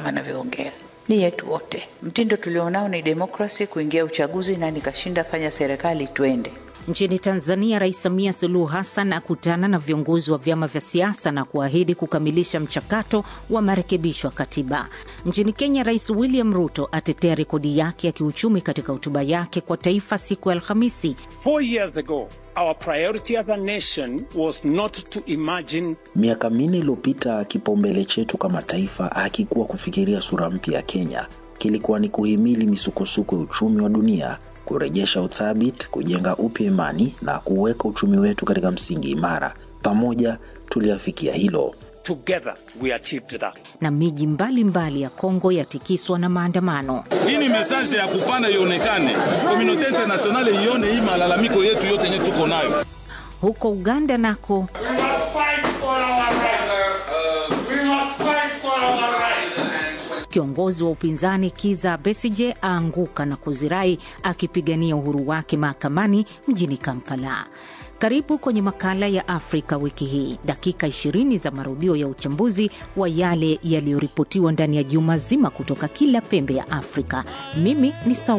kama anavyoongea ni yetu wote. Mtindo tulionao ni demokrasi, kuingia uchaguzi na nikashinda, fanya serikali, twende. Nchini Tanzania, Rais Samia Suluhu Hassan akutana na viongozi wa vyama vya siasa na kuahidi kukamilisha mchakato wa marekebisho ya katiba. Nchini Kenya, Rais William Ruto atetea rekodi yake ya kiuchumi katika hotuba yake kwa taifa siku ya Alhamisi. Four years ago, our priority as a nation was not to imagine. Miaka minne iliyopita, kipaumbele chetu kama taifa hakikuwa kufikiria sura mpya ya Kenya, kilikuwa ni kuhimili misukosuko ya uchumi wa dunia kurejesha uthabiti, kujenga upya imani na kuweka uchumi wetu katika msingi imara. Pamoja tuliafikia hilo. Together we achieved that. Na miji mbalimbali ya Kongo yatikiswa na maandamano. Hii ni mesaje ya kupana ionekane, komunote internasionale ione hii malalamiko yetu yote yenye tuko nayo. Huko Uganda nako Kiongozi wa upinzani Kiza Besije aanguka na kuzirai akipigania uhuru wake mahakamani mjini Kampala. Karibu kwenye makala ya Afrika wiki hii, dakika 20 za marudio ya uchambuzi wa yale yaliyoripotiwa ndani ya juma zima kutoka kila pembe ya Afrika. Mimi ni Sau